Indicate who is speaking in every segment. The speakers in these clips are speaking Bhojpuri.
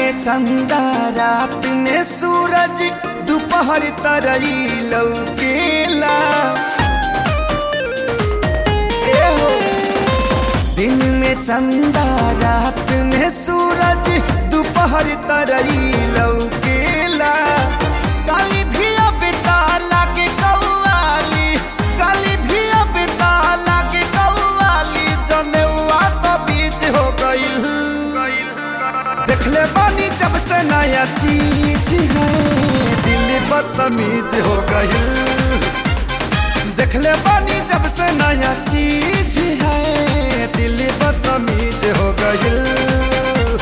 Speaker 1: में चंदा रात में सूरज दोपहर तरई लौकेला ए हो दिन में चंदा रात में सूरज दोपहर तरई लौकेला काली भी अब ताला के कौवाली काली भी अब ताला के कौवाली जनेवा तो बीच हो गईल देखले बानी जब से नया चीज है दिल बदतमीज हो गई देखले बानी जब से नया चीज है दिल बदतमीज हो गई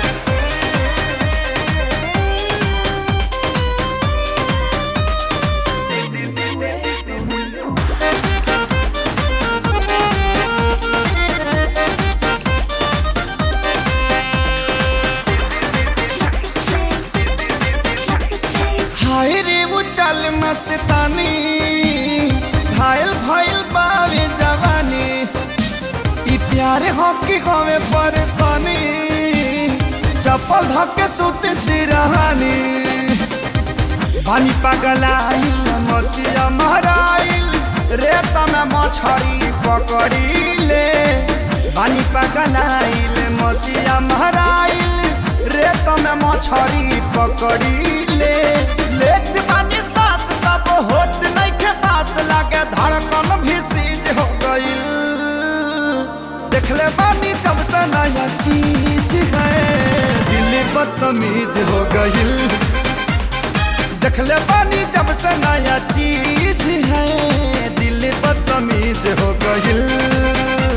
Speaker 1: हाय रे वो चल मस्तानी घायल भइल बावे जवानी ई प्यार हो की होवे परेशानी चप्पल धक्के सुत सिरहानी पानी पगलाइल मोतिया महराइल रेत में मछरी पकड़ीले पानी पगलाइल मोतिया महराइल रेत में मछरी पकड़ीले लेट पानी सांस तब होत नहीं के पास लागे धड़कन भी सीज हो गई देखले बानी जब से नया चीज है दिल बदतमीज हो गई देखले बानी जब से नया चीज है दिल बदतमीज हो गई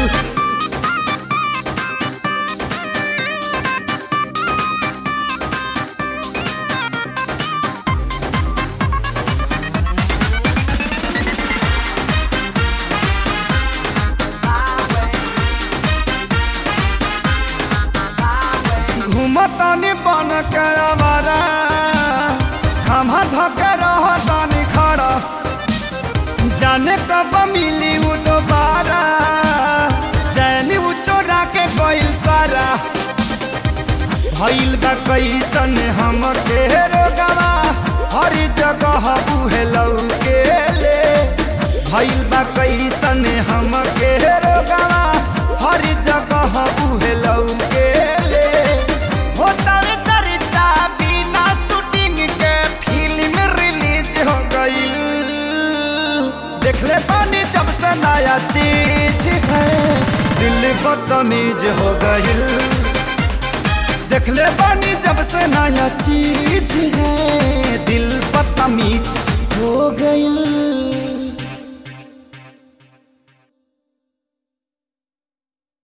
Speaker 1: घूमतानी बन के आवारा खमा धके रहतानी खड़ा जाने कब मिली वो दोबारा चैनी वो चोरा के गइल सारा भइल बा कैसन हम के रोगवा हर जगह उहे लौके ले भइल बा कैसन हम के रोगवा हर जगह उहे लौके ले होता रे चर्चा बिना शूटिंग के फिल्म रिलीज हो गई देखले पानी जब से नया चीज है दिल बदतमीज हो गई देखले पानी जब से नया चीज